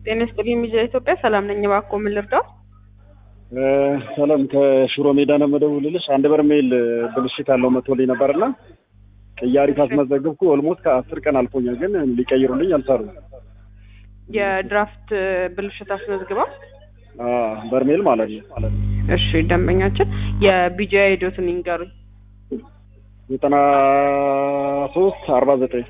ጤና ይስጥልኝ ሚዲያ ኢትዮጵያ ሰላም ነኝ። እባክዎ ምን ልርዳው? ሰላም ከሽሮ ሜዳ ነው የምደውልልሽ። አንድ በርሜል ብልሽት ያለው መቶልኝ ነበርና ቅያሪ ካስመዘገብኩ ኦልሞስት ከአስር ቀን አልፎኛል፣ ግን ሊቀይሩልኝ አልቻሉም። የድራፍት ብልሽት አስመዝግበው በርሜል ማለት ነው። እሺ ደንበኛችን የቢጃ ሄዶትን ይንገሩኝ። ዘጠና ሶስት አርባ ዘጠኝ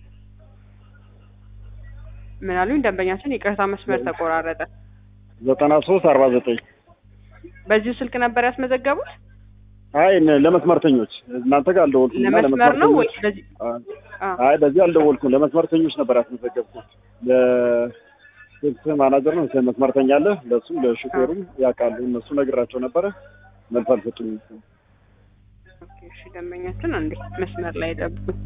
ምን አሉኝ? ደንበኛችን ይቅርታ መስመር ተቆራረጠ። ዘጠና ሶስት አርባ ዘጠኝ በዚሁ ስልክ ነበር ያስመዘገቡት? አይ ነ- ለመስመርተኞች እናንተ ጋር አልደወልኩም። እና ለመስመር ነው ለመስመርተኞች- ወይስ በዚህ? አ- አይ በዚህ አልደወልኩም። ለመስመርተኞች ነበር ያስመዘገብኩት። ለስልክ ማናጀር ነው መስመርተኛ አለ፣ ለእሱም ለሹፌሩም ያውቃሉ። እነሱ ነግራቸው ነበረ፣ መልስ አልሰጡኝም። ኦኬ፣ እሺ ደንበኛችን አንዴ መስመር ላይ ጠብቁኝ።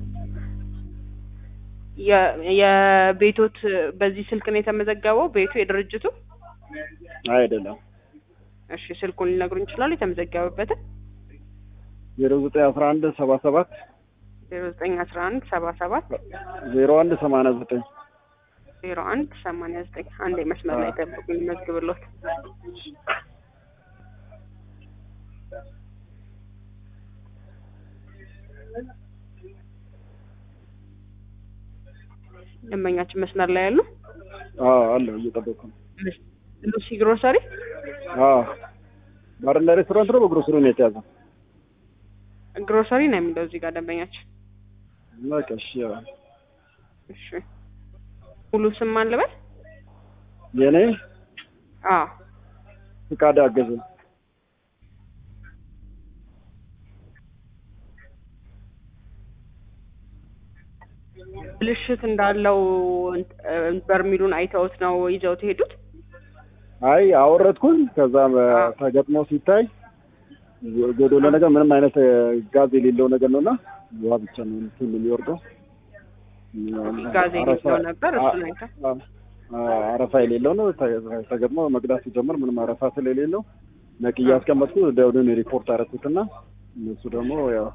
የ- የቤቶት በዚህ ስልክ ነው የተመዘገበው ቤቱ የድርጅቱ? አይደለም እሺ ስልኩን ሊነግሩኝ ይችላሉ? የተመዘገበበትን ዜሮ ዘጠኝ አስራ አንድ ሰባ ሰባት ዜሮ ዘጠኝ አስራ አንድ ሰባ ሰባት ዜሮ አንድ ሰማንያ ዘጠኝ ዜሮ አንድ ሰማንያ ዘጠኝ አንዴ መስመር ላይ ጠብቁኝ መዝግብሎት ደንበኛችን መስመር ላይ ያሉ አለ እየጠበቅኩ ነው። ሉሲ ግሮሰሪ አዎ ባርና ሬስቶራንት ነው። በግሮሰሪ ነው የተያዘው። ግሮሰሪ ነው የሚለው እዚህ ጋር ደንበኛችን በቃ እሺ፣ ያው እሺ ሙሉ ስም ማን ልበል የኔ አዎ ፍቃድ አገዘ ብልሽት እንዳለው እ፣ በርሚሉን አይተውት ነው ይዘውት ሄዱት አይ አወረድኩኝ። ከዛ አዎ። ተገጥሞ ሲታይ ጎዶሎ ነገር ምንም አይነት ጋዝ የሌለው ነገር ነውና ውሃ ብቻ ነው እንትን የሚወርደው። ጋዝ የሌለው አረፋ- ነበር እሱን አይተው አ- አ- አረፋ የሌለው ነው። ተ- ተገጥሞ መቅዳት ሲጀምር ምንም አረፋ ስለሌለው ነቅዬ አስቀመጥኩ። ደውልን ሪፖርት አደረኩትና እነሱ ደግሞ ያው